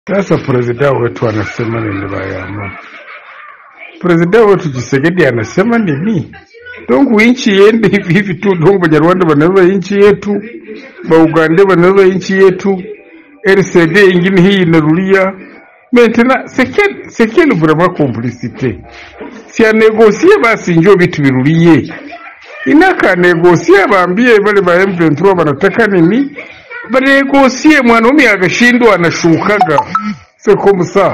Sasa prezida wetu anasema nini bayama? Prezida wetu Tshisekedi anasema nini? Dongu inchi yende hivi hivi tu, dongu Banyarwanda banaweza inchi yetu, Baugande banaweza inchi yetu, RCD ingine hii inarulia maintenant c'est quel c'est quelle vraiment complicité si anegosie basi njo vitu virulie inaka negosie baambie bale ba M23 banataka nini banegosie mwanaume akashindwa anashukaga c'est comme ça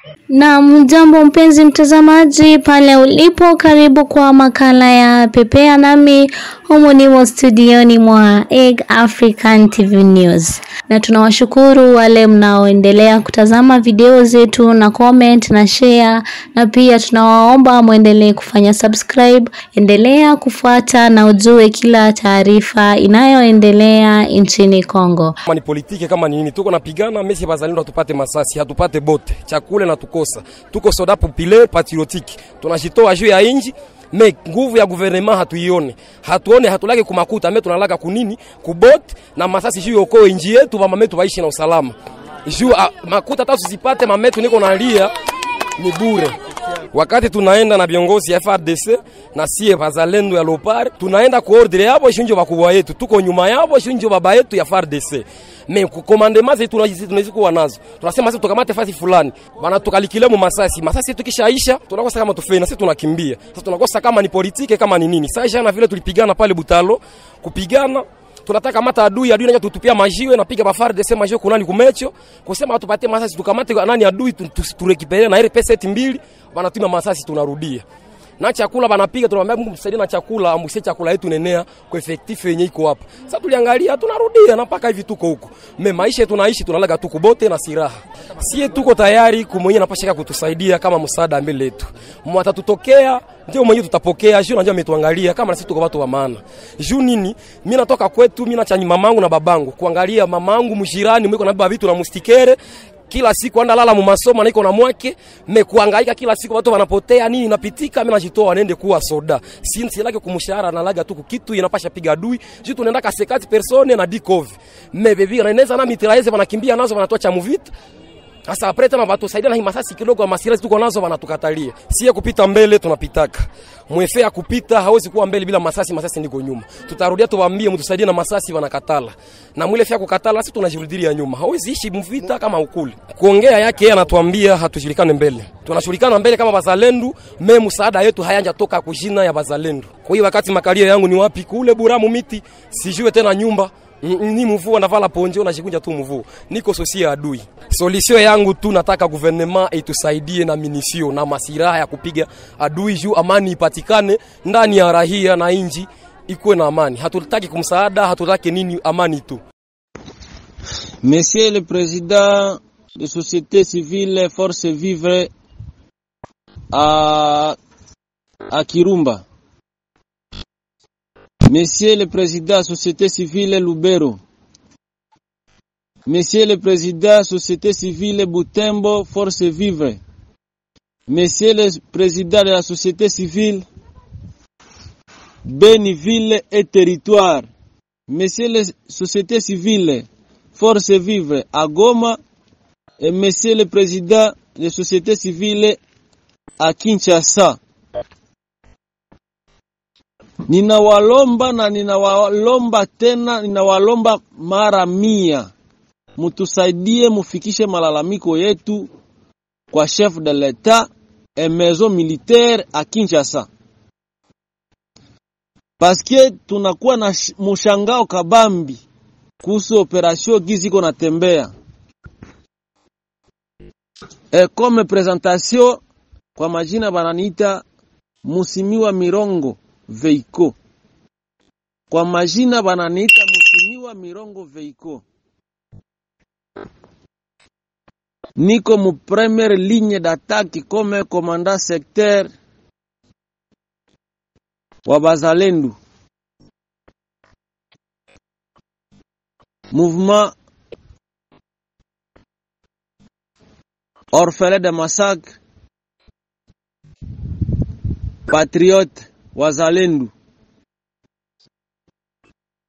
Na mjambo mpenzi mtazamaji pale ulipo, karibu kwa makala ya Pepea nami humu nimo studioni mwa Egg African TV News, na tunawashukuru wale mnaoendelea kutazama video zetu na comment na share, na pia tunawaomba mwendelee kufanya subscribe. Endelea kufuata na ujue kila taarifa inayoendelea nchini Kongo. kama ni politike kama ni nini, tuko napigana mesi bazalendo, hatupate masasi, hatupate bote chakule na tukosa, tuko soda populaire patriotique, tunashitoa juu ya inji me nguvu ya guvernema hatuione, hatuone, hatulake kumakuta me tunalaka kunini kubot na masasi juu yoko inji yetu, mama metu waishi na usalama juu ah, makuta hata usipate mametu niko nalia ni bure. Wakati tunaenda na viongozi ya FRDC na sie bazalendo ya Lopar, tunaenda kuordre yabo shinjo bakubwa yetu, tuko nyuma yabo shinjo baba yetu ya FRDC. Me commandement zetu tunazi tunazi kuwa nazo. Tunasema sasa tukamate fasi fulani. Bana tukalikile mu masasi. Masasi tukishaisha tunakosa kama tufena, sisi tunakimbia. Sasa tunakosa kama ni politike kama ni nini. Sasa jana vile tulipigana pale Butalo, kupigana tunataka mata adui adui naja tutupia majiwe napiga ba FARDC majiwe kunani kumecho kusema watupatie masasi tukamate nani adui tu- tu- turekipelea na ile pesa eti mbili wanatuma masasi tunarudia na chakula banapiga tunamwambia Mungu msaidie na chakula ambusie chakula yetu nenea kwa effective yenye iko hapa sasa tuliangalia tunarudia na mpaka hivi tuko huko me maisha tunaishi tunalaga tuko bote na silaha sie tuko tayari kumwenye napashaka kutusaidia kama msaada mbele yetu mwatatutokea ndio mwenyewe tutapokea juu najua ametuangalia kama na sisi tuko watu wa maana juu nini mimi natoka kwetu mimi nachanyi mamangu na babangu kuangalia mamangu mjirani mwiko na baba vitu na mustikere kila siku anda lala mumasomo na iko na mwake me kuangaika kila siku watu wanapotea nini napitika mimi najitoa nende kuwa soda sinsi lake kumshahara na laga tu kitu inapasha piga adui juu tunaenda ka 50 persone na dikov me bebi na inaweza na mitraeze wanakimbia nazo wanatoa cha muvita sasa apre tena watusaidia na hii masasi kidogo ya masirasi tuko nazo wanatukatalia. Sie kupita mbele tunapitaka. Mwefe ya kupita hawezi kuwa mbele bila masasi, masasi ndiko nyuma. Tutarudia tuwaambie mtusaidie na masasi wanakatala. Na mwile fya kukatala sisi tunajirudilia nyuma. Hawezi ishi mvita kama ukuli. Kuongea yake yeye anatuambia hatushirikane mbele. Tunashirikana mbele kama bazalendo, me msaada yetu hayanja toka kujina ya bazalendo. Kwa hiyo wakati makalia yangu ni wapi kule Buramu miti, sijue tena nyumba Mm, mm, ni mvua navala ponje unajikunja tu mvua niko sosia adui solution yangu tu nataka gouvernement itusaidie na minisio na masiraha ya kupiga adui juu amani ipatikane ndani ya rahia na inji ikuwe na amani hatutaki kumsaada hatutaki nini amani tu Monsieur le Président de société civile Force Vivre à, à Kirumba. Monsieur le Président Société civile Lubero. Monsieur le Président Société civile Butembo Force Vivre. Monsieur le Président de la Société civile Beniville et Territoire. Monsieur le Société civile Force Vivre à Goma et Monsieur le Président de Société civile à Kinshasa. Ninawalomba na ninawalomba tena, ninawalomba mara mia, mutusaidie mufikishe malalamiko yetu kwa chef de l'etat et maison militaire à Kinshasa, paske tunakuwa na sh- mushangao kabambi kuhusu operation gizi iko natembea. E, comme presentation kwa majina bananiita Musimiwa Mirongo Veiko. Kwa majina bananiita Musimiwa Mirongo Veiko. Niko mu première ligne d'attaque comme commandant secteur wa Bazalendo. Mouvement Orphelin de massacre Patriote Wazalendo.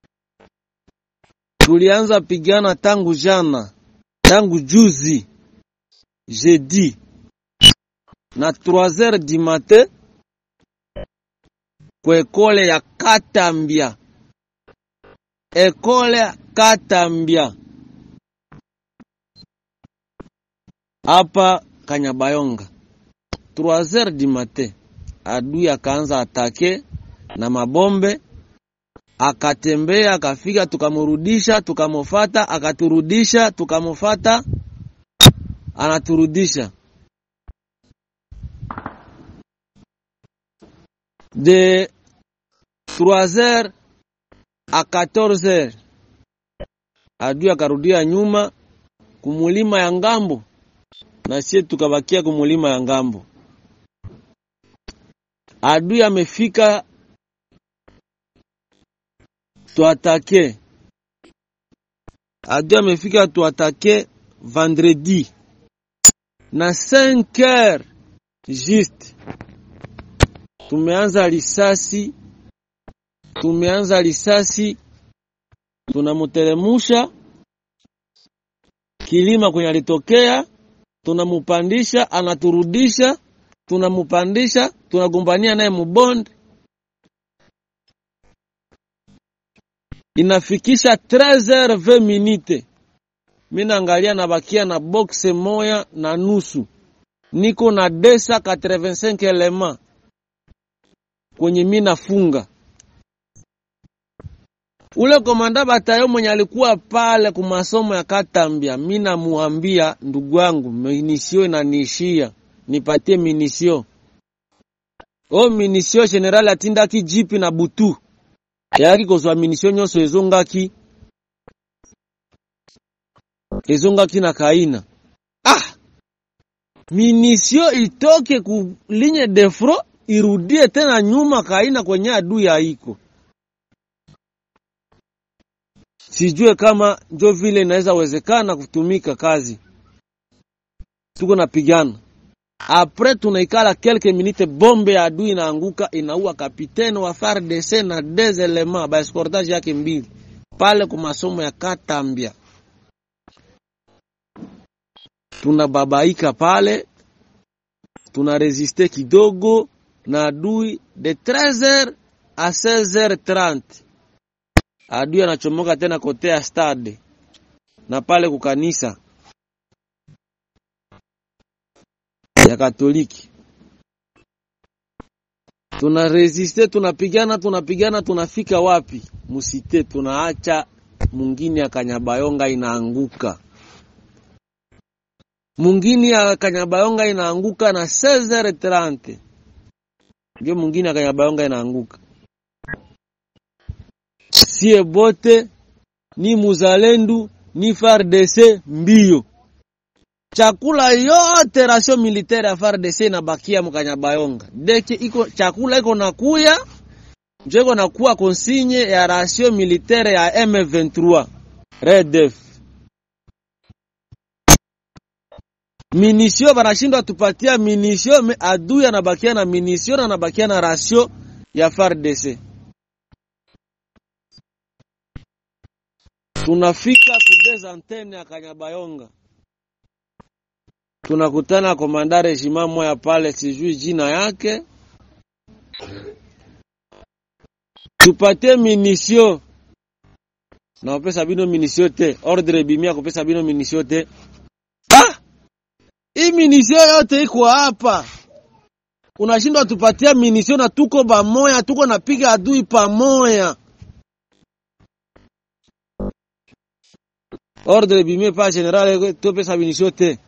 Tulianza pigana tangu jana, tangu juzi jeudi na 3 heures du matin kwa ekole ya Katambia, ekole ya Katambia hapa Kanyabayonga. 3 heures du matin adui akaanza atake na mabombe, akatembea akafika, tukamurudisha, tukamufata, akaturudisha, tukamufata, anaturudisha de 3 heures a 14 heures adui akarudia nyuma kumulima ya ngambo, na sie tukabakia kumulima ya ngambo. Adui amefika tuatake, adui amefika tuatake vendredi na 5 heures juste tumeanza risasi, tumeanza risasi, tunamuteremusha kilima kwenye alitokea, tunamupandisha, anaturudisha, tunamupandisha, tunagombania naye mubonde, inafikisha 13h20 minute. Mi naangalia nabakia na boxe moya na nusu, niko na 285 elema kwenye mi nafunga. Ule komanda batayo mwenye alikuwa pale ku masomo ya Katambia, mi namuambia ndugu yangu, minisio inaniishia, nipatie minisio. O minisio general atindaki jipi na butu yaki kozwa minisio nyonso ezongaki ezongaki na kaina. Ah, minisio itoke ku ligne de front irudie tena nyuma kaina kwenye adui haiko. Sijue kama njo vile inaweza wezekana kutumika kazi, tuko napigana apres tunaikala kelke minute, bombe ya adui inaanguka inaua kapitene wa FARDC na des elements ba escortage yake mbili pale ku masomo ya Katambia. Tunababaika pale, tuna resiste kidogo na adui de 13h a 16h30 adui anachomoka tena kote ya stade na pale kukanisa ya Katoliki. Tuna resiste, tunapigana, tunapigana, tunafika wapi? Musite, tunaacha mungini ya Kanyabayonga inaanguka, mungini ya Kanyabayonga inaanguka na 16h30 ndio mungini ya Kanyabayonga inaanguka. Sie bote ni muzalendu ni FARDC mbio chakula yote rasio militaire ya FARDC inabakia mkanyabayonga deke iko chakula iko nakuya njo iko nakuwa konsigne ya rasio militaire ya M23 RDF minisio banashindwa tupatia minisio me adui anabakia na minisio na anabakia na rasio ya FARDC tunafika kudeza antene ya Kanyabayonga tunakutana komanda regiment moya pale, sijui jina yake, tupatie minisio na opesa bino minisio te, ordre bimia kupesa bino minisio te. Ah, hii minisio yote iko hapa, unashindwa tupatia minisio na tuko bamoya, tuko napiga adui pamoya. Ordre bimia pa general topesa minisio te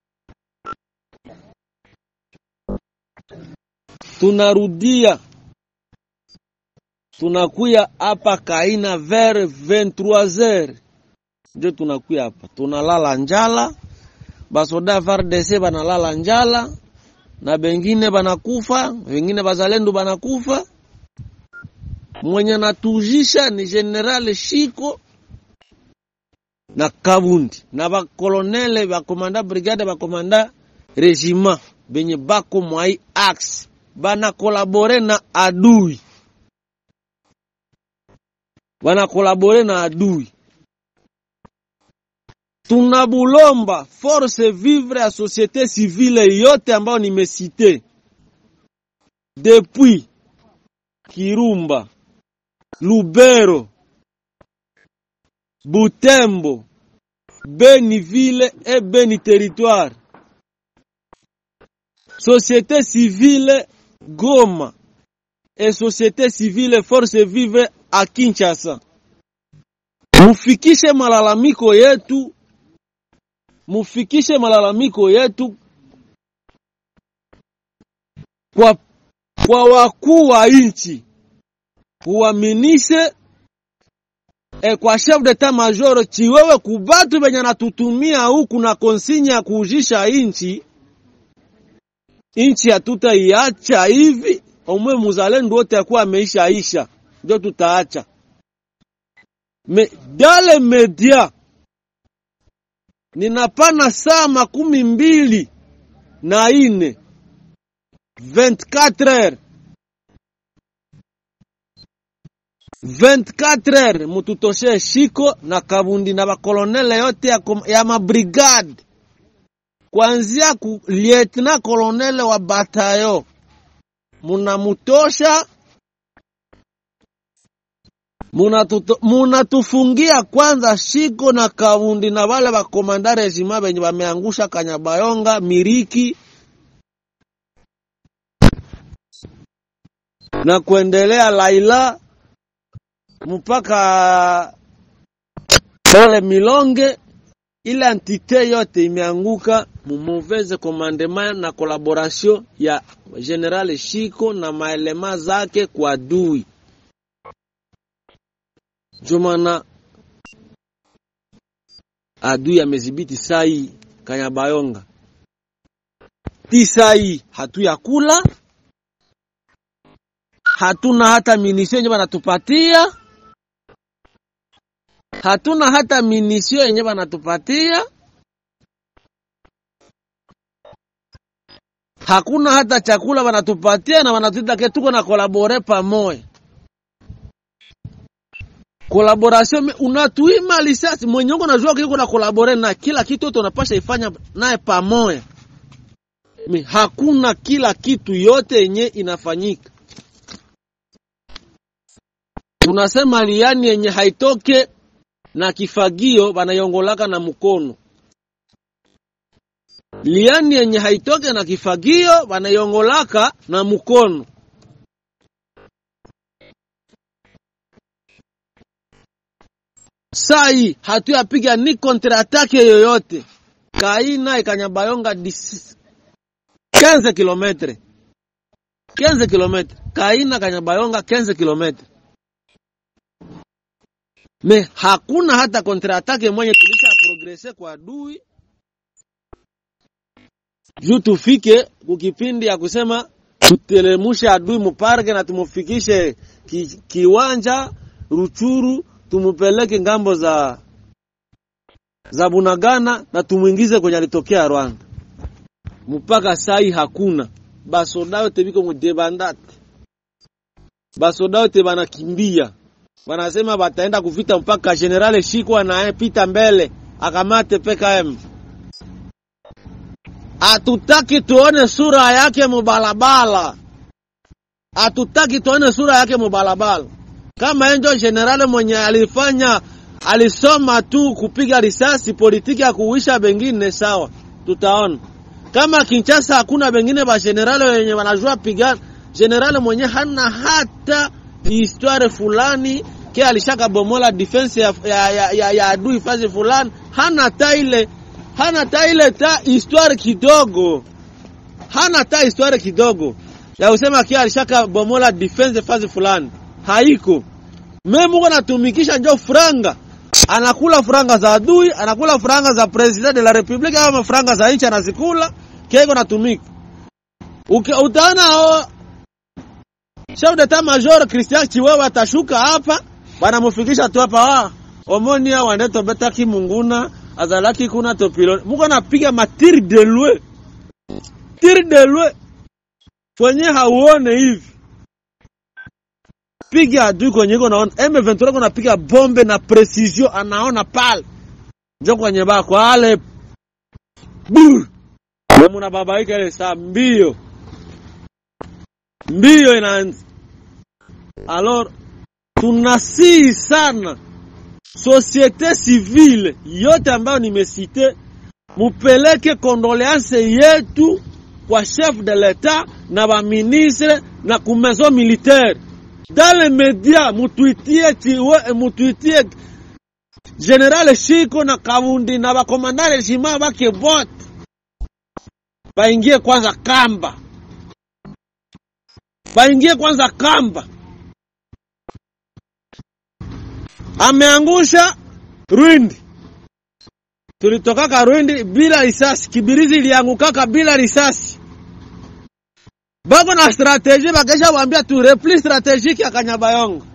tunarudia tunakuya hapa kaina vers 23h ndio tunakuya hapa, tunalala njala, basoda FARDC banalala njala na bengine banakufa, wengine bazalendo banakufa. Mwenye natujisha ni General Shiko na Kabundi na bakolonele bakomanda brigade bakomanda regiment benye bako mwai axe bana kolabore na adui, bana kolabore na adui. tunabulomba force vivre ya societe civile yote ambayo nimesite depuis Kirumba, Lubero, Butembo, Beni ville et Beni territoire. Société civile Goma et société civile Force Vive à Kinshasa. Mufikishe malalamiko yetu, mufikishe malalamiko yetu kwa, kwa wakuu wa nchi, uaminishe e kwa chef d'etat major chiwewe kubatu benye natutumia huku na konsinya ya kuujisha inchi inchi hatutaiacha hivi omwe muzalendo wote akuwa ameisha isha ndio tutaacha me dale media ninapana saa makumi mbili na ine 24 heures 24 heures mututoshe shiko na kabundi na bakolonele yote ya, kom- ya mabrigade kuanzia ku lieutenant kolonele wa batayo munamutosha munatuto- munatufungia kwanza shiko na kabundi na wale bakomanda regima benye bameangusha Kanyabayonga Miriki na kuendelea Laila mpaka pale Milonge, ile entite yote imeanguka mu mauvaise commandement na collaboration ya General Shiko na maelema zake kwa adui. Jumana adui amezibiti sai Kanyabayonga, ti sai hatuyakula, hatuna hata minisio yenye banatupatia hatuna hata minisio yenye banatupatia, hakuna hata chakula banatupatia, na banatuita ke tuko na kolabore pamoja. Collaboration me- unatuima lisasi mwenye uko najua kiko na kolabore na kila kitu yote unapasha ifanya naye pamoja. Me, hakuna kila kitu yote yenye inafanyika. Tunasema liani yenye haitoke na kifagio banaiongolaka na mkono. Liani yenye haitoke na kifagio banaiongolaka na mkono. Sai hatuyapiga ni kontraatake yoyote. Kaina ikanyabayonga 15 kilometre 15 kilometre Kaina Kanyabayonga 15 kilometre me hakuna hata kontraatake mwenye tulisha progrese kwa adui juu tufike kukipindi ya kusema tutelemushe adui muparke na tumufikishe ki, kiwanja Ruchuru, tumupeleke ngambo za za Bunagana na tumwingize kwenye alitokea Rwanda. Mpaka sai hakuna basoda yote biko mudebandate, basoda yote banakimbia wanasema bataenda kuvita mpaka General Shikwa naye pita mbele akamate PKM. Hatutaki tuone sura yake mubalabala, hatutaki tuone sura yake mubalabala. Kama enjo general mwenye alifanya alisoma tu kupiga risasi, politiki ya kuuisha bengine, sawa, tutaona. Kama Kinshasa hakuna bengine ba general wenye wanajua pigana, general mwenye hana hata histoire fulani ke alishaka bomola defense ya, ya, ya, ya, ya adui fazi fulani, hana ta ile hana ta ile ta histoire kidogo, hana ta histoire kidogo ya usema kia alishaka bomola defense fazi fulani, haiko memu uko natumikisha njo franga, anakula franga za adui, anakula franga za president de la republique, ama franga za nchi anazikula, keko natumika Uke- utaona o chef d'etat major Christian Chiwewe atashuka hapa, banamufikisha tu hapa ah, omonia wandeto beta kimunguna azalaki kuna topilo muko napiga matiri de lwe tiri de lwe kwenye hauone hivi piga adui kwenye iko naona M23 iko napiga bombe na precision, anaona pale njo kwenye bako ale bur na munababaika ile saa mbio mbio inaanza. Alors tunasihi sana societe civile yote ambayo nimesite, mupeleke kondoleanse yetu kwa chef de l'etat na baministre na ku maison militaire dans les médias, mutwitie chiwe, mutwitie General Shiko na Kabundi na bakomandare jima bake bote baingie kwanza kamba, baingie kwanza kamba. Ameangusha Rwindi, tulitokaka Rwindi bila risasi, Kibirizi iliangukaka bila risasi. Bako na strategie, bakesha wambia tu repli strategique ya Kanyabayongo.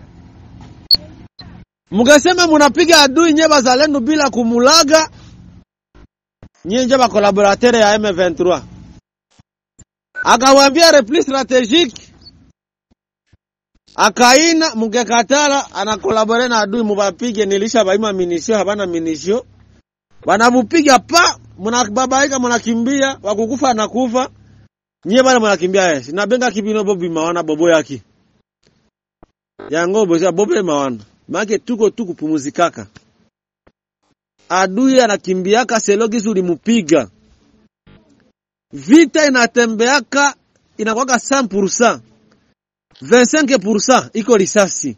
Mukasema munapiga adui nye bazalendo bila kumulaga, nye nje bakolaboratere ya M23 akawambia repli strategique akaina mukekatala anakolabore na adui mubapige, nilisha baima minisio habana minisio, banamupiga pa munababaika, munakimbia, wakukufa anakufa, nyie bana munakimbia yesi nabenga kibino bobi mawana bobo yaki yango boza bobe mawana make tuko tu kupumuzikaka, adui anakimbiaka selogisi ulimupiga, vita inatembeaka inakwaka 100% 25% iko risasi,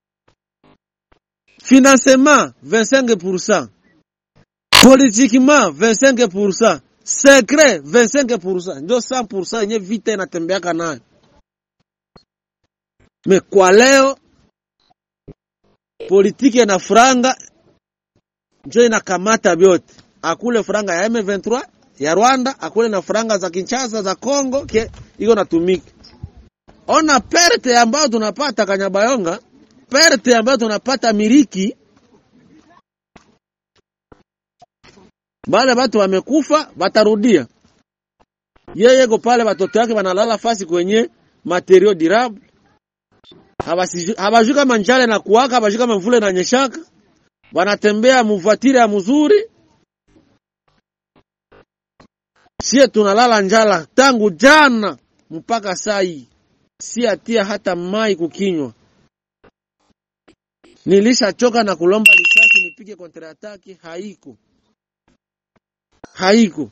financement 25%, politiquement 25%, secret 25%, ndio 100% yenye vita inatembeaka nayo. Me kwa leo politike na franga njo inakamata vyote, akule franga ya M23 ya Rwanda, akule na franga za Kinshasa za Congo ke iko natumika ona perte ambayo tunapata Kanyabayonga, perte ambayo tunapata Miriki, bale batu wamekufa, batarudia yeye ko pale, batoto yake banalala fasi kwenye materio durable, habajui kama njale na kuwaka, habajui kama mvule na nyeshaka, banatembea muvatire ya mzuri. Sie tunalala njala tangu jana mpaka sai si atia hata mai kukinywa. Nilishachoka na kulomba risasi nipige kontra ataki, haiko haiko.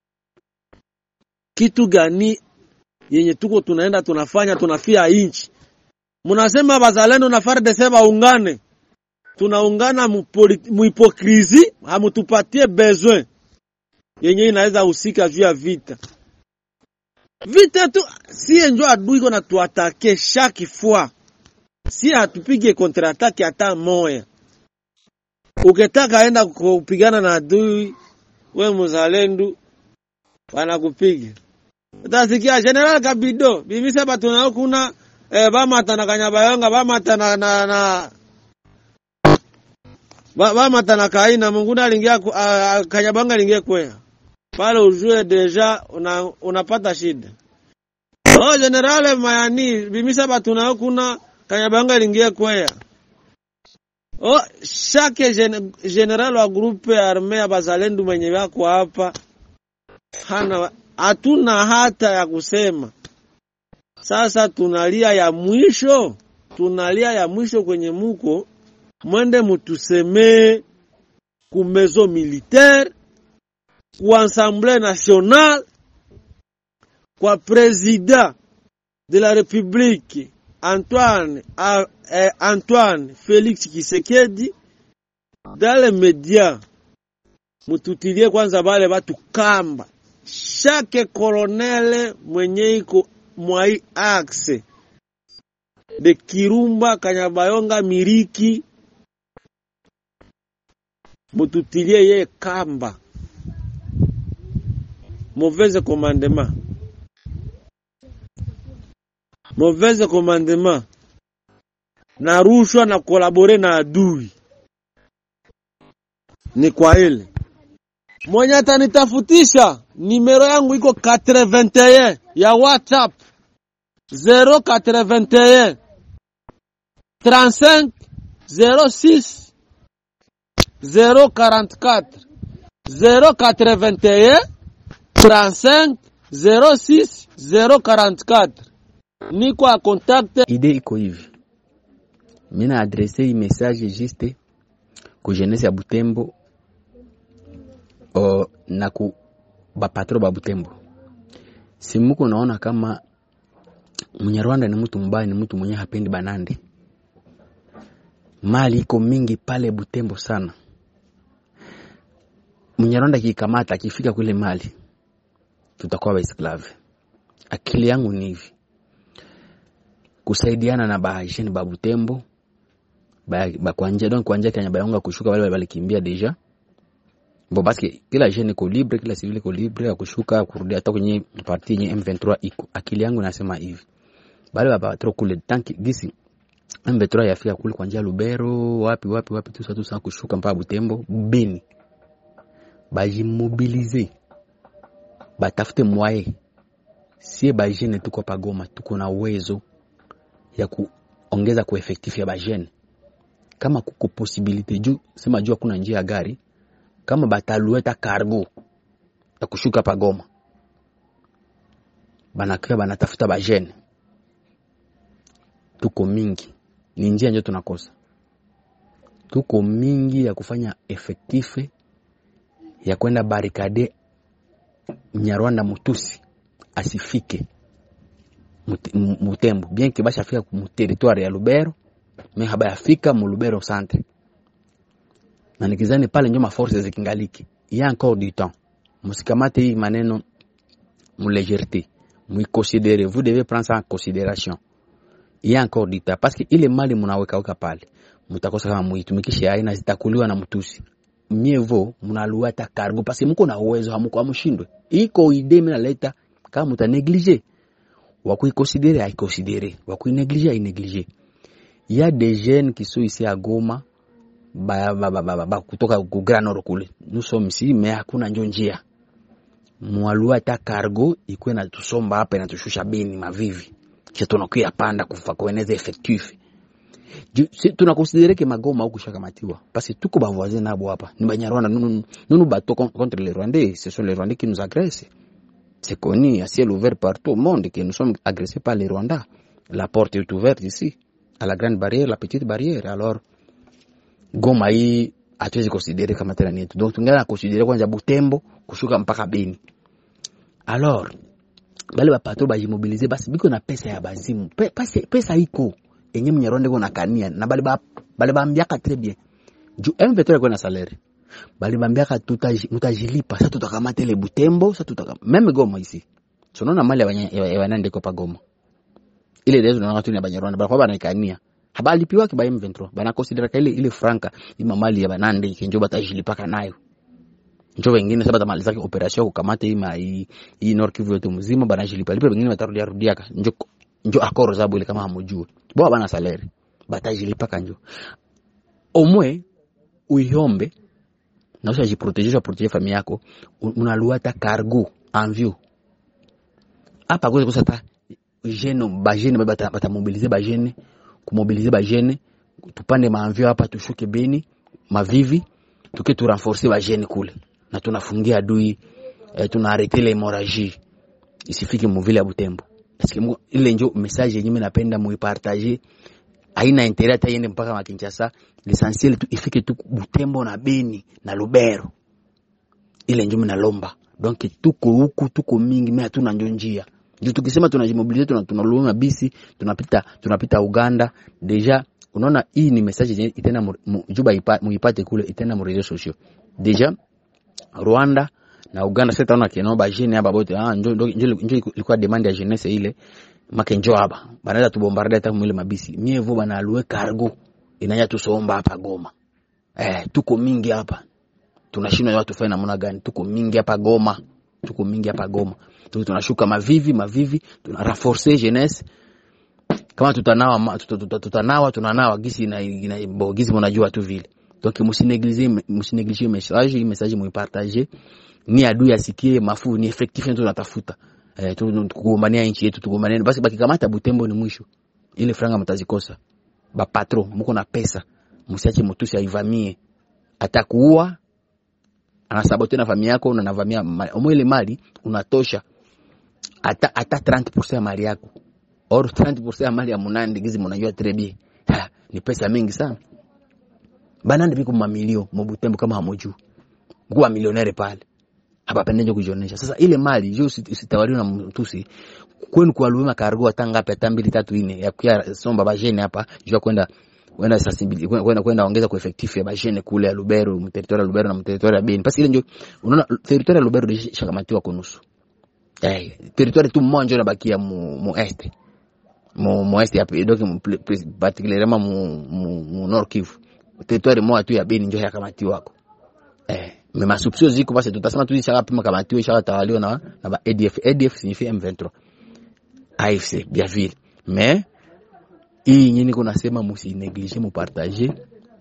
Kitu gani yenye tuko tunaenda tunafanya tunafia inchi? Munasema bazalendo na FARDC baungane, tunaungana muhipokrizi, hamutupatie besoin yenye inaweza husika juu ya vita vita tu sie njo adui iko na tuatake chaque fois, si hatupige contre attaque hata moya. Ukitaka enda kupigana na adui, we muzalendo wanakupiga. Utasikia General Kabido bimisa batuna kuna eh, bamata na Kanyabayonga bamata na, na, na bamata na kaina munguna alingia uh, Kanyabayonga alingia kwea pale ujue deja una, unapata shida. Oh, generale mayani bimisa batuna kuna Kanyabanga lingia kwea. Oh, shake gen, general wa grupe arme ya bazalendu mwenye wako hapa hana hatuna hata ya kusema. Sasa tunalia ya mwisho, tunalia ya mwisho kwenye muko mwende mutusemee ku maison militaire ku Assemblée nationale kwa président de la République Antoine, eh, Antoine Félix Tshisekedi dans les médias mututilie kwanza bale batu kamba chaque colonel mwenye iko mwai axe de Kirumba Kanyabayonga Miriki mututilie ye kamba mauvaise commandement mauvaise commandement na rushwa na kolabore na adui ni kwa ile mwenye atanitafutisha nimero yangu iko 81 ya WhatsApp 081 35 06 044 081 35 06 044 niko a contact ide iko hivi mina adrese hii message juste ku jeunesse ya Butembo o, na ku bapatro ba Butembo simuko naona kama Mnyarwanda ni mtu mbaya, ni mtu mwenye hapendi banande. Mali iko mingi pale Butembo sana. Mnyarwanda kikamata akifika kule mali, tutakuwa baesklave. Akili yangu ni hivi, kusaidiana na bahasheni ba Butembo ba, ba kwanja donc kwanja kanya bayonga kushuka wale walikimbia deja bo basi kila jeune iko libre, kila civil iko libre ya kushuka kurudi hata kwenye parti yenye M23 iko. Akili yangu nasema hivi, bale baba trop kule tanki gisi M23 yafika kule kwa njia Lubero wapi wapi wapi tu sasa tu kushuka mpaka Butembo Beni, bajimobilize batafute mwaye sie bajene tuko pagoma, tuko na uwezo ya kuongeza ku effectif ya bajene kama kuko possibility juu sema juu kuna njia ya gari kama batalueta cargo ya kushuka pagoma banakia banatafuta bajene tuko mingi ni njia njo tunakosa tuko mingi ya kufanya efektife ya kwenda barikade mnyarwanda mutusi asifike Mut- mu- mutembo bien ke bashafika mu territoire ya lubero me habayafika mu lubero centre na nikizani pale njo maforce zikingaliki ya encore du temps musikamate hii maneno mu légèreté muiconsidere vous devez prendre ça en considération il y a encore du temps parce que ile mali munaweka weka pale mutakosa kama muitumikishe aina zitakuliwa na mtusi mievo munaluata cargo parce que muko na uwezo hamuko hamushindwe iko idée mimi naleta kama muta négliger wakuiconsidere aiconsidere wakuinéglige ainéglige il y a des jeunes qui sont ici à Goma ba, ba, ba, ba, ba, ba, kutoka ku Grand Nord kule nous sommes ici mais hakuna njo njia mwalua hata cargo ikuwe na tusomba hapa inatushusha Beni Mavivi kisha tunakuya panda kufa kueneza effectif Ju- si- tunakonsidere ke magoma huku shakamatiwa parce que tuko bavoisin nabo hapa ni banyarwanda nunu, nunu bato con- contre les rwandais ce sont les rwandais qui nous agressent c'est connu à ciel ouvert partout au monde que nous sommes agressés par les rwandais la porte est ouverte ici à la grande barrière la petite barrière alors goma hii hatuwezi konsidere kama tena ni yetu donc tungana konsidere kwanza butembo kushuka mpaka beni alors bale bapatro bajimobilize basi biko na pesa ya bazimu Pe, pesa, pesa iko enye mnyarwanda iko nakania na bale ba bale bambiaka très bien ju M23 iko na salaire bale bambiaka tutaji- mutajilipa sa tutakamata ile butembo sa tutaka meme goma ici tunaona mali ya banya- ya ya banande iko pa goma ile leo tunaona tu ni ya banyarwanda banakuwa banaikania habalipiwaki ba M23 banakonsideraka ile ile franka ima mali ya banande kenjo batajilipaka nayo njo wengine sasa batamalizaka operation ya kukamata hii ma hii hii Nord Kivu yote mzima banajilipa lipa, wengine batarudia rudiaka njo njo akoro zabo ile kama hamujue bo bana salaire batajilipaka njo omwe uiombe na usha jiproteger proteger famille yako u- unaluata cargo en view hapa kwa kosa ta jeune ba jeune ba bata, bata mobiliser ba jeune kumobiliser ba jeune tupande maanvio hapa tushuke Beni mavivi tuke tu renforcer ba jeune kule na tunafungia adui eh, tuna arrêter l'hémorragie isifike muvile ya Butembo parce que mu- ile njo message yenyewe mimi napenda muipartager haina intérêt hata iende mpaka Makinshasa l'essentiel tu ifike tu Butembo na Beni na Lubero ile njo mimi nalomba donc tuko huku tuko mingi mimi hatuna njo njia ndio tukisema tunajimobilize tuna tunalunga bisi tunapita tunapita Uganda deja unaona hii ni message yenye itenda mu- mu- juba ipa- muipate kule itenda mu réseaux sociaux deja Rwanda na Uganda sasa taona kinao ba jeune hapa bote ah njo njo njo njo ilikuwa demand ya jeunesse ile make njo hapa banaweza tubombarde hata mwile mabisi mievo bana alue cargo inanya tusomba hapa Goma eh tuko mingi hapa tunashindwa watu fanya namna gani tuko mingi hapa Goma tuko mingi hapa Goma tu tunashuka mavivi mavivi tuna renforcer jeunesse kama tutanawa ma- tuta- tuta- tutanawa tunanawa gisi na, na bo gisi mnajua tu vile donc msinegliger msinegliger message hii message muipartager ni adui asikie mafu ni effectif ndio tunatafuta eh tu- tu- tukugombania nchi yetu tugombania basi bakikamata Butembo ni mwisho ile franga mtazikosa ba patron mko na pesa msiache mtusi aivamie atakuua anasabote na familia yako na navamia mali ile mali unatosha hata hata 30% ya mali yako or 30% ya mali ya munandi gizi mnajua très bien ha, ni pesa mingi sana banandi biko mamilio mubutembo kama hamujui kuwa milionere pale hapa pendeje kujionesha sasa ile mali jo usitawaliwe na mtusi kwenu kwa luma kargo hata ngapi hata mbili tatu nne ya kuya somba bajene hapa jua kwenda kwenda sensibility kwenda kwenda ongeza kwa effective ya bajene kule ya Lubero territory ya Lubero na territory ya Beni basi ile ndio unaona territory ya Lubero ndio shakamatiwa kwa nusu eh territory tu mmoja unabakia mu, mu este mu mu este ya donc particulièrement mu, mu, mu Nord Kivu territory moja tu ya Beni ndio yakamatiwa wako eh mais masupsio ziko basi tutasema tu ishaka pima kamatiwa ishaka tawaliwa na na ba ADF ADF signifie M23 AFC bien vile mais hii nyini kuna sema musi neglige mu partager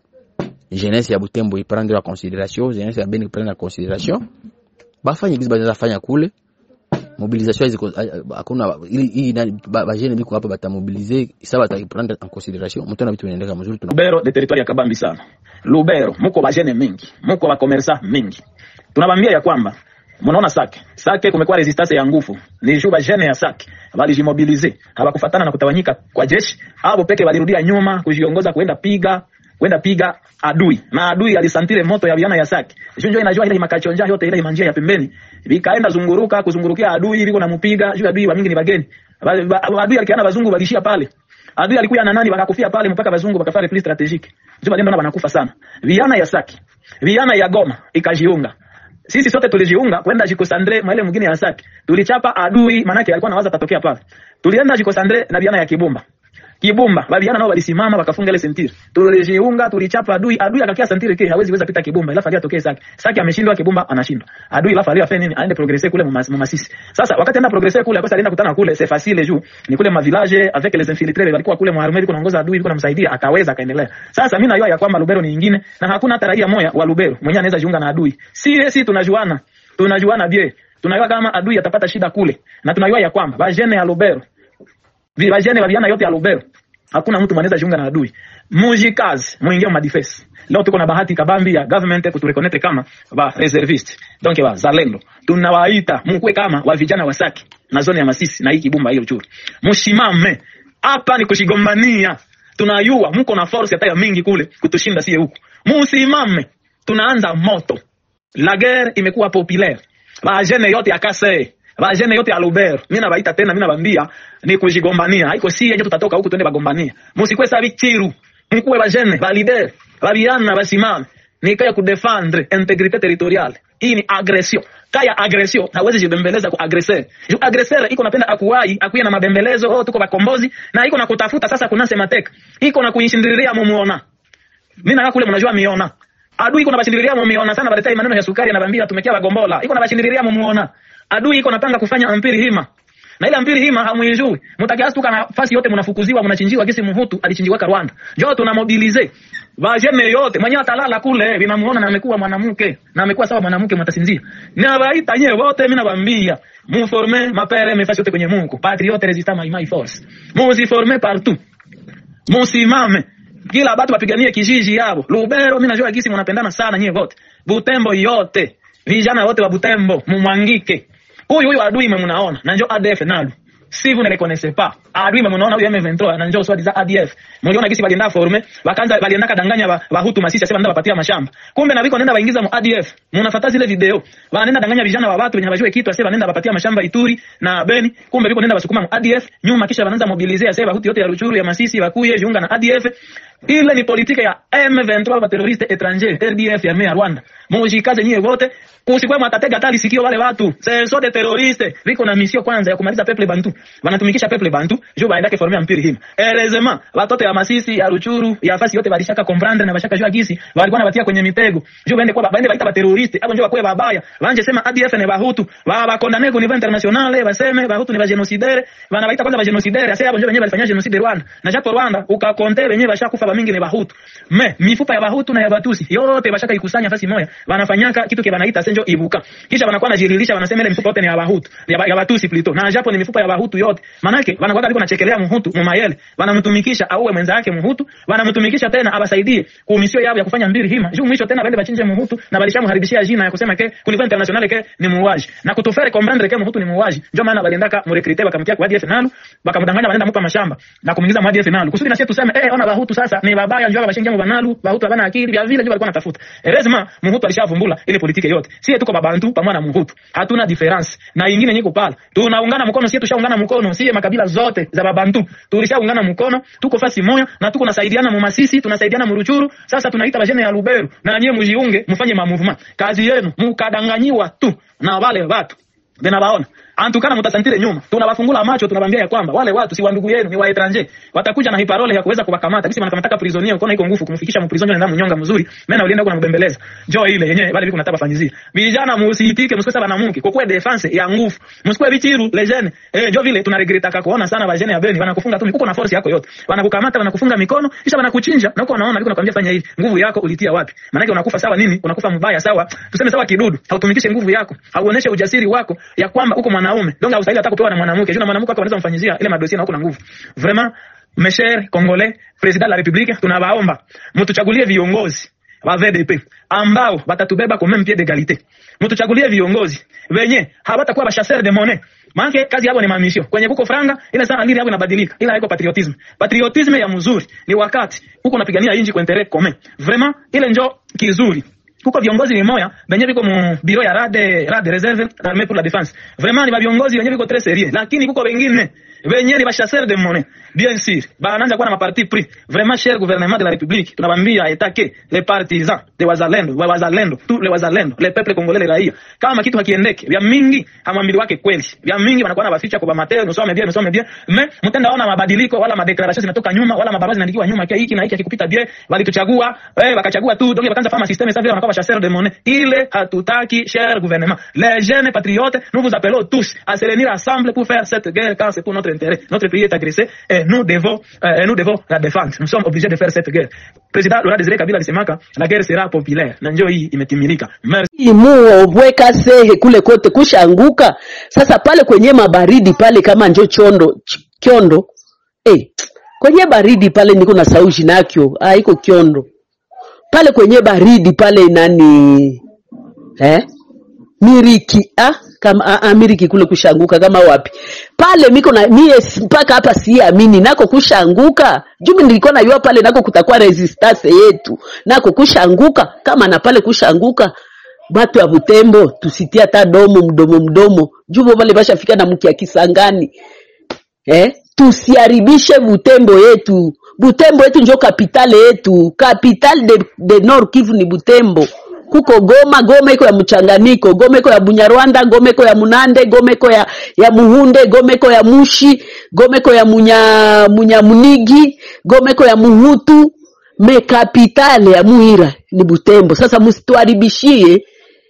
jeunesse ya Butembo iprendre en considération jeunesse ya Beni iprendre en considération bafanye kizi baza fanya kule mobilisation ziko hakuna hii ba jeune biko hapa batamobiliser isa bataprendre en considération mtona vitu vinaendeka mzuri tuna Lubero de territoire ya kabambi sana Lubero muko ba jeune mingi muko ba commerçant mingi tunabambia ya kwamba mnaona Sake Sake kumekuwa resistance ya nguvu ni juu ba jeune ya Sake walijimobilize hawakufatana na kutawanyika kwa jeshi hapo peke walirudia nyuma kujiongoza kuenda piga kwenda piga adui na adui alisantile moto ya viana ya Sake junjo inajua ile makachonja yote ile manjia ya pembeni vikaenda zunguruka kuzungurukia adui liko namupiga juu adui wa mingi ni bageni adui alikiana bazungu walishia pale adui alikuwa na nani wakakufia pale mpaka bazungu wakafanya repli strategique juu bageni wanakufa sana viana ya Sake viana ya Goma ikajiunga sisi sote tulijiunga kwenda Jikosandre maile mwingine ya Sake tulichapa adui manake alikuwa anawaza tatokea pale tulienda Jikosandre na viana ya Kibumba Kibumba babiana nao walisimama wakafunga ile sentiri. Tulijiunga tulichapa adui, adui akakia sentiri kile hawezi weza pita Kibumba ila falia tokee Sake. Sake ameshindwa Kibumba anashindwa. Adui ila falia afanye nini? Aende progresser kule mu Masisi. Sasa wakati anaenda progresser kule akosa alienda kutana kule c'est facile juu. Ni kule ma village avec les infiltrés walikuwa kule mu armée kunaongoza adui kuna msaidia akaweza akaendelea. Sasa mimi najua ya kwamba Lubero ni nyingine na hakuna hata raia moja wa Lubero mwenye anaweza jiunga na adui. Si si tunajuana. Tunajuana bie. Tunajua kama adui atapata shida kule na tunajua ya kwamba bajene ya Lubero vijana vijana yote ya Lubero hakuna mtu mwanaweza jiunga na adui. Mujikazi muingie mu defense. Leo tuko na bahati kabambi ya government kutureconnect kama ba reservist. Donc ba zalendo. Tunawaita mkwe kama wa vijana wa Saki na zone ya Masisi na hii Kibumba hiyo churi. Mshimame. Hapa ni kushigombania. Tunayua mko na force hata ya mingi kule kutushinda sie huku. Musimame. Tunaanza moto. La guerre imekuwa populaire. Ba jeune yote akase bajene yote ya Lubero mimi nabaita tena mimi nabambia ni kujigombania haiko si yenye tutatoka huku twende bagombania musikwe sabi chiru mkuwe bajene ba leader babiana basimame ni kaya kudefendre integrite territoriale hii ni agression kaya agression hawezi jibembeleza ku agresser ju agresser iko napenda akuwai akuye na mabembelezo oh tuko bakombozi na iko na kutafuta sasa kuna semateka iko na kuishindiriria mumuona mimi na kule mnajua miona adui iko na bashindiriria mumuona sana baletai maneno ya sukari anabambia tumekia bagombola iko na bashindiriria mumuona adui iko napanga kufanya ampiri hima na ile ampiri hima hamuijui mtakiastuka nafasi yote mnafukuziwa mnachinjiwa gisi muhutu alichinjiwa Rwanda njoo tuna mobilize bajeme yote mwenye atalala kule vinamuona na amekuwa mwanamke na amekuwa sawa mwanamke mtasinzia na baita nyewe wote mimi nawaambia muforme mapere mefasi yote kwenye Mungu patriote resistant my, my force muziforme partout musimame kila batu bapiganie kijiji yabo Lubero mimi najua gisi mnapendana sana nyewe wote Butembo yote vijana wote wa Butembo mumwangike huyu huyu adui mmemunaona na njoo ADF nalu si vous ne reconnaissez pas adui mmemunaona huyu M23 na njoo swadi za ADF mliona gisi balienda forme wakaanza balienda kadanganya ba, bahutu masisi sasa ndio wapatia mashamba kumbe na biko nenda baingiza mu ADF mnafuata zile video wanaenda danganya vijana wa watu wenye hawajui kitu sasa wanaenda wapatia mashamba Ituri na Beni kumbe biko nenda basukuma mu ADF nyuma kisha wanaanza mobiliser sasa bahutu yote ya Ruchuru ya masisi wakuye jiunga na ADF ile ni politika ya M23 wa terroriste étranger RDF ya ya Rwanda mujikaze nyie wote kusikwe mwatatega tali sikio wale watu senso de terroriste viko na mission kwanza ya kumaliza peuple bantu wanatumikisha peuple bantu jo baendake former mpiri hima heureusement watoto ya masisi ya ruchuru ya fasi yote walishaka comprendre na bashaka jua gisi walikuwa nabatia kwenye mitego jo baende kwa baende baita ba terroriste hapo njo bakwe babaya banje sema ADF ne bahutu ba ba condamner ku niveau international baseme bahutu ni ba genocidaire bana baita kwanza ba genocidaire sasa hapo njo wenyewe walifanya genocide Rwanda na japo Rwanda ukakonte wenyewe bashakufa ba mingi ni bahutu me mifupa ya bahutu na ya batusi yote bashaka ikusanya fasi moja wanafanyaka kitu kile wanaita base njo ibuka kisha wanakuwa najirilisha wanasema ile mifupa yote ni ya bahutu ya, ba, ya batusi plito na japo ni mifupa ya bahutu yote manake wanakuwa liko nachekelea muhutu mumayele wanamtumikisha auwe mwenza yake muhutu wanamtumikisha tena abasaidie kumisio yao ya kufanya mbiri hima juu mwisho tena bende bachinje muhutu na balishamharibishia jina ya kusema ke kulikuwa international ke ni muuaji na kutufere comprendre ke muhutu ni muuaji ndio maana baliendaka murekrite bakamtia kwa ADF nalu bakamdanganya wanaenda mupa mashamba na kumuingiza mu ADF nalu kusudi na sisi tuseme eh ona bahutu sasa ni babaya njoo bashingia mu banalu bahutu habana akili vya vile ndio walikuwa natafuta erezima muhutu alishavumbula ile politiki yote sie tuko babantu pamoja na muhutu hatuna difference na ingine nyiko pala tunaungana mkono sie tushaungana mkono sie makabila zote za babantu tulishaungana mkono tuko fasi moja na tuko nasaidiana mu masisi tunasaidiana mu ruchuru sasa tunaita bajene ya Lubero na nyie mujiunge mfanye ma movement kazi yenu mukadanganyiwa tu na wale watu Benabaona antukana mutasantire nyuma tunawafungula macho tunabambia ya kwamba wale watu si wa ndugu yenu ni wa etranger watakuja na hiparole ya kuweza kuwakamata bisi wanakamataka prisonier ukoona iko nguvu kumfikisha mprisonnier nenda mnyonga mzuri mena ulienda huko na mbembeleza njoo ile yenyewe wale biko nataka fanyizia vijana musiitike msikose bana mke kwa defense ya nguvu msikwe bichiru lejene eh njoo vile tunaregreta kuona sana bajene ya Beni wanakufunga tu uko na force yako yote wanakukamata wanakufunga mikono kisha wanakuchinja na uko unaona biko nakwambia fanya hivi nguvu yako ulitia wapi maana unakufa sawa nini unakufa mbaya sawa tuseme sawa kidudu hautumikishe nguvu yako hauoneshe ujasiri wako ya kwamba uko mwanaume donc haustahili hata kupewa na mwanamke juu na mwanamke wako anaweza mfanyizia ile madosie na uko na nguvu vraiment mes chers congolais president de la republique tunawaomba mtuchagulie viongozi wa VDP ambao watatubeba kwa même pied d'égalité mtuchagulie viongozi wenye hawatakuwa bashasser de monnaie maana kazi yao ni mamisho kwenye buko franga ile sana lili yao inabadilika ila haiko patriotisme patriotisme ya mzuri ni wakati huko unapigania inji kwa intérêt commun vraiment ile njo kizuri kuko viongozi ni moya benye biko mu biro ya rade rade reserve armée pour la défense vraiment ni ba viongozi wenye biko très sérieux lakini kuko wengine benye ni ba chasseurs de monnaie bien sûr banaanza kuwa na maparti pris vraiment cher gouvernement de la république tunabambia aitake les partisans de wazalendo wa wazalendo tous les wazalendo les peuples congolais les raia kama kitu hakiendeke vya mingi hamwambili wake kweli vya mingi wanakuwa na baficha kwa mateo nosome bien nosome bien mais mtenda ona mabadiliko wala madeclaration zinatoka nyuma wala mabarua zinaandikiwa nyuma kia hiki na hiki akikupita bien walituchagua eh wakachagua tu donc wakaanza fama système ça vile wanakuwa chasseurs de monnaie ile hatutaki cher gouvernement les jeunes patriotes nous vous appelons tous à se réunir ensemble pour faire cette guerre car c'est pour notre intérêt notre pays est agressé et nous devons euh, nous devons la défendre nous sommes obligés de faire cette guerre président Laurent Désiré Kabila alisemaka la guerre sera populaire na njoo hii imetimilika merci muo bweka sehe kule kote kushanguka sasa pale kwenye mabaridi pale kama njo chondo ch- kyondo eh, kwenye baridi pale niko na saushi nakyo ah, iko kyondo pale kwenye baridi pale nani eh? miriki ah? kama ah, ah, miriki kule kushanguka kama wapi pale miko na mie si- mpaka hapa siamini nako kushanguka jumi nilikuwa najua pale nako kutakuwa resistance yetu nako kushanguka kama na pale kushanguka batu ya Butembo tusitie hata domo mdomo mdomo jubo pale bashafika na mkia Kisangani eh? tusiharibishe Butembo yetu. Butembo yetu njo kapitale yetu, kapitale de, de Nord Kivu ni Butembo. Kuko Goma, Goma iko ya mchanganyiko, Goma iko ya Bunyarwanda, Goma iko ya Munande, Goma iko ya, ya Muhunde, Goma iko ya Mushi, Goma iko ya Munya, Munyamunigi, Goma iko ya Muhutu, me kapitale ya Muhira ni Butembo. Sasa musituharibishie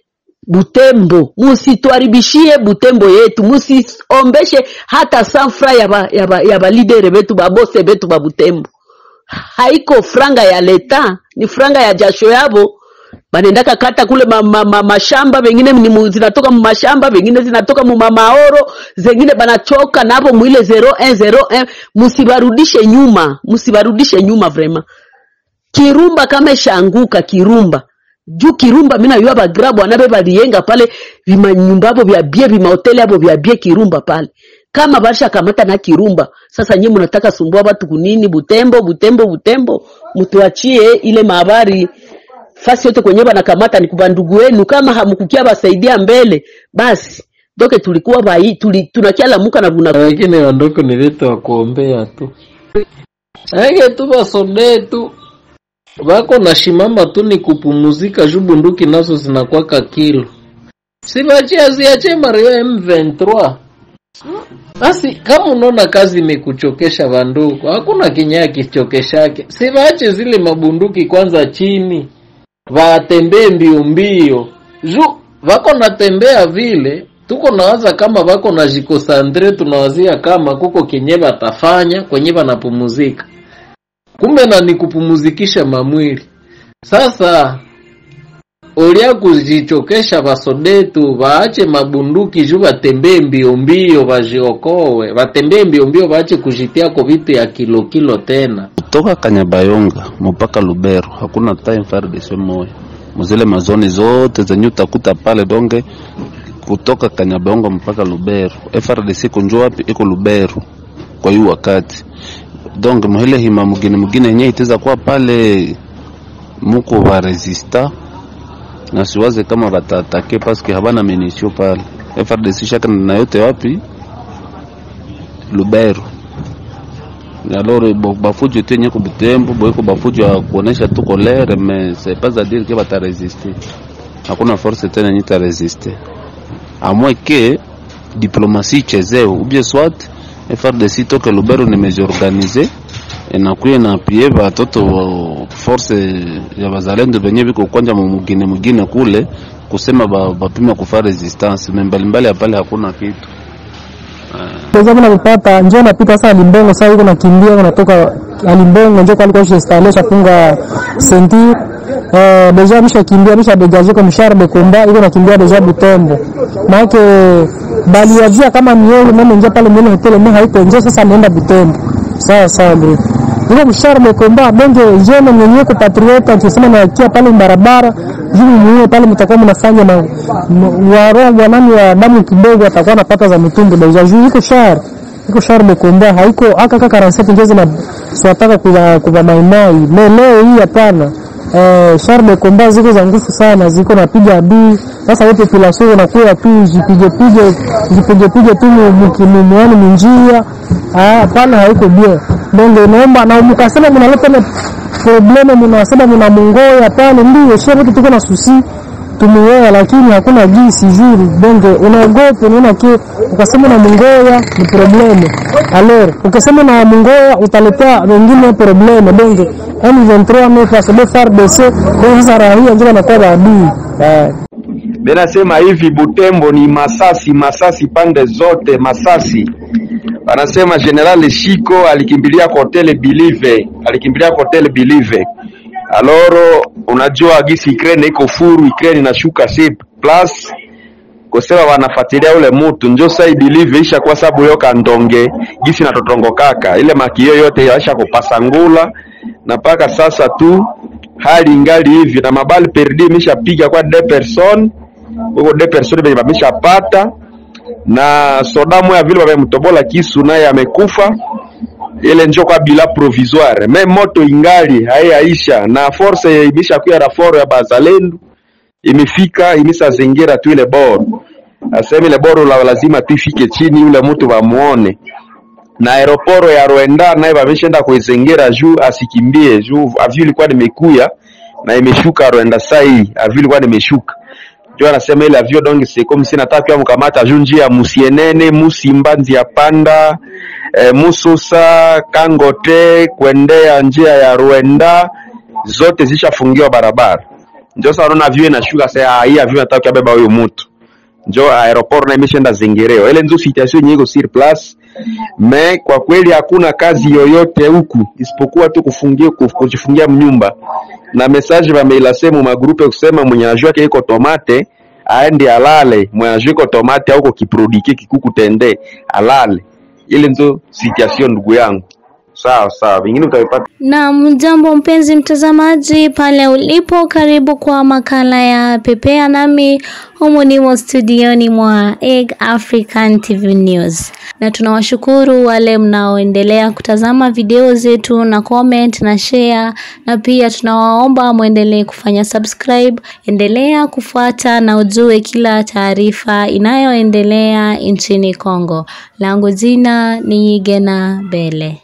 Butembo, musituharibishie Butembo yetu, musiombeshe hata sanfra ya ba, ya ba, ya ba lidere betu babose betu ba Butembo. Haiko franga ya leta, ni franga ya jasho yabo banendaka kata kule ma, ma, ma, mashamba vengine ni mu, zinatoka mu mashamba vengine zinatoka mu mamaoro zengine banachoka napo mwile 0101 musibarudishe nyuma musibarudishe nyuma vrema kirumba kama ishaanguka kirumba juu kirumba mina yua bagrabu anabe baliyenga pale vimanyumba abo vya bie vimahoteli abo vya bie kirumba pale kama basha kamata na kirumba sasa nyinyi mnataka sumbua watu kunini butembo butembo butembo mtuachie ile mahabari fasi yote kwenye banakamata ni kuba ndugu wenu kama hamkukia basaidia mbele basi doke tulikuwa bai tuli, tunakialamuka na vuna lakini wandugu ni vitu wa kuombea tu ake tu basode tu wako na shimama tu ni kupumuzika juu bunduki nazo zinakwaka kilo sibachia ziache mario M23 basi kama unaona kazi imekuchokesha banduku hakuna kinyaa kichokeshake sivache zile mabunduki kwanza chini watembee mbio mbio juu vako natembea vile tuko nawaza kama vako na jikosandre tunawazia kama kuko kenye batafanya kwenye banapumuzika kumbe na ni kupumuzikisha mamwili sasa olia kujichokesha basodetu baache mabunduki juu batembee mbio mbio bajiokowe batembee mbio mbio baache kujitiako vitu ya kilo kilo tena kutoka Kanyabayonga mpaka Lubero hakuna time FARDC moja muzile mazoni zote zenye utakuta pale donge kutoka Kanyabayonga mpaka Lubero FRDC kunjo wapi iko Lubero kwa hiyo wakati donc muhile hima mugine mugine yenye iteza kuwa pale muko ba resista na siwaze kama batatake paske habana menisio pale FRDC shaka na yote wapi Lubero alors bo bafujo tu yenye kubutembo boiko bafujo ya kuonesha tu kolere mais c'est pas à dire que bataresiste hakuna force tena yenye itaresiste à moins que diplomatie ichezewe ou bien soit FRDC toke Lubero nimejiorganize inakuya na pie batoto wa force ya bazalendo benye biko kwanja mumugine mugine kule kusema ba- bapima kufa resistance me mbalimbali ya pale hakuna kitu Deja kuna vipata njoo napita sasa Limbongo sasa yuko nakimbia yuko natoka Limbongo njoo kalikuwa shestalle shafunga senti eh deja misha kimbia misha degaje kwa mshahara de komba yuko nakimbia deja Butembo. Maana bali wajia kama ni yeye mimi njoo pale mbele hotel mimi haiko njoo sasa ameenda Butembo. Sawa sawa bro. Yuko mshahara de komba bonge jana mwenyewe kwa patriota akisema na kia pale barabara juu mwenyewe pale mtakuwa mnafanya na waroho wa nani wa damu kidogo atakuwa anapata za mitumbu deja juu iko shahara iko shahara mekomba haiko aka kaka ranseti njezi na siwataka kuva kuva maimai me leo hii hapana eh shahara mekomba ziko za nguvu sana ziko napiga adui sasa wote filaso unakuwa tu jipige pige jipige pige tu mkimumuani minjia ah hapana haiko bien donge naomba na mkasema mnaleta ile probleme mnasema mna mungoya pale ndio sio wote tuko na susi tumuoa lakini hakuna jinsi juri bonge unaogopa unaona ke ukasema na mungoya ni probleme alors ukasema na mungoya utaletea wengine probleme bonge M23 ne face de FARDC kwa sasa raia ndio anakuwa maadui eh Benasema hivi Butembo ni masasi, masasi pande zote, masasi. Wanasema General Shiko alikimbilia kwa hotel Bilive, alikimbilia kwa hotel Bilive. Aloro, unajua gisi Ukraine iko furu, Ukraine inashuka si plus kusema wanafuatilia ule mutu njo sai Bilive isha kwa sababu yo kandonge gisi natotongokaka ile makio yote yaisha kupasa ngula na mpaka sasa tu hali ingali hivi na mabali perdi imeshapiga kwa de person huko de person benye bameshapata na sodamu ya vile wamemtobola kisu naye amekufa ile njo kwa bila provisoire me moto ingali haiyaisha na force imeshakuya raforo ya bazalendo imefika imeshazingira tu ile boro asema ile boro la lazima tu ifike chini yule mtu bamuone na aeroporo ya Rwanda naye bameshaenda kuizingira juu asikimbie juu avio ilikuwa nimekuya na imeshuka Rwanda saa hii avio ilikuwa nimeshuka ndio anasema ile avio donc c'est comme si nataka pia mkamata juu njia ya Musienene Musimba njia panda e, Mususa Kangote kuendea njia ya Rwanda zote zishafungiwa barabara ndio sasa unaona avio inashuka sasa hii avio nataka kubeba huyo mtu njo aeroport na imeshaenda zingereo ile ndio situation yenyewe iko sur place me kwa kweli hakuna kazi yoyote huku isipokuwa tu kufungia kuf- kujifungia mnyumba na message bameilase mu magrupe kusema mwenye anajua yake iko tomate aende alale mwenye anajua iko tomate au kiprodike kikuku tende alale ile ndio situation ndugu yangu sawa sawa vingine utavipata Na mjambo mpenzi mtazamaji pale ulipo, karibu kwa makala ya Pepea nami humu nimo studioni mwa Egg African TV News, na tunawashukuru wale mnaoendelea kutazama video zetu na comment na share, na pia tunawaomba mwendelee kufanya subscribe. Endelea kufuata na ujue kila taarifa inayoendelea nchini Kongo. Langu jina ni Gena Bele.